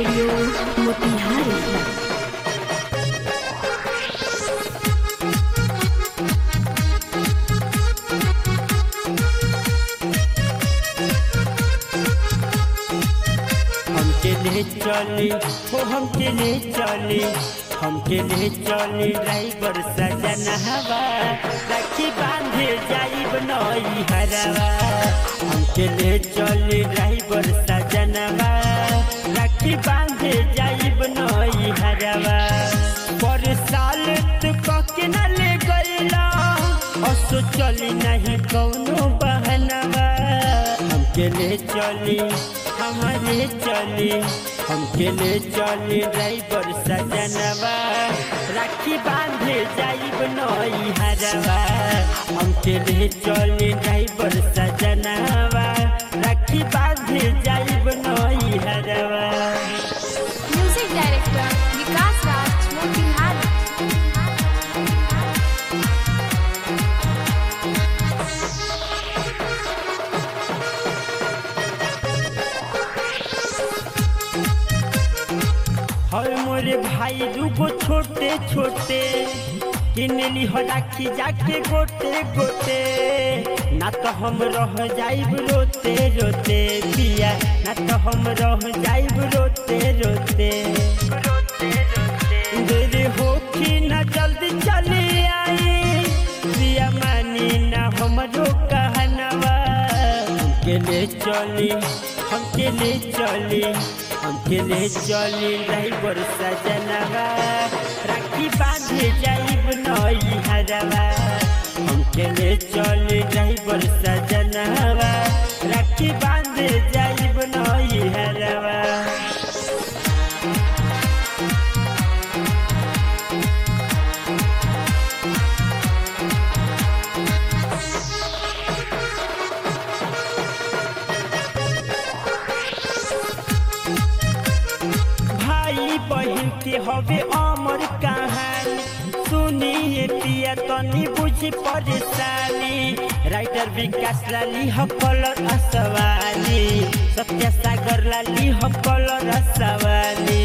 studio Motihari हमके ले चली हो हमके ले चली हमके ले चली ड्राइवर सजन हवा राखी बांधे जाइब नई हरवा हमके ले चली ड्राइवर सजनवा राखी बांधे जाइब नई हरवा पर साल तू कके न ले गईला असो चली नहीं कौनो बहनवा हमके ले चली हमारे चली हमके ले चली ड्राइवर सजनवा राखी बांधे जाइब नई हरवा हमके ले चली ड्राइवर सजनवा राखी बांधे जाइब नई हरवा म्यूजिक डायरेक्टर विकास राज मोतिहारी हर मोरे भाई दूगो छोटे छोटे किनली हो राखी जाके गोटे गोटे ना तो हम रह जाइब रोते रोते पिया ना तो हम रह जाइब रोते रोते देर होखी ना जल्दी चली आई पिया मानी ना हमरो कहनवा हमके ले चली हमके ले चली हमके ले चली ड्राइवर सजनवा राखी बांधे जाइब नई हरवा हमके ले चली ड्राइवर सजनवा राखी बांधे जाइब नई हरवा भाई बहन के हवे अमर कहानी सुनिए पिया तनी बुझी परेशानी राइटर विकास लाली ह कलर असवानी सत्य सागर लाली ह कलर असवानी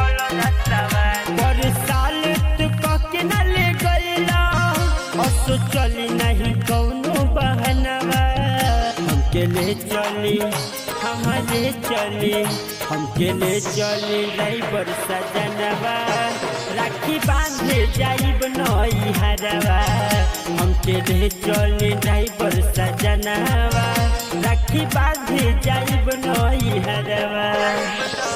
पर साल तू कके न ले गईला असो चली नहीं कौनो बहनवा हमके ले चली हमारे चली हमके ले चली ड्राइवर सजनवा राखी बांधे जाइब नई हरवा हमके ले चली ड्राइवर सजनवा राखी बांधे जाइब नई हरवा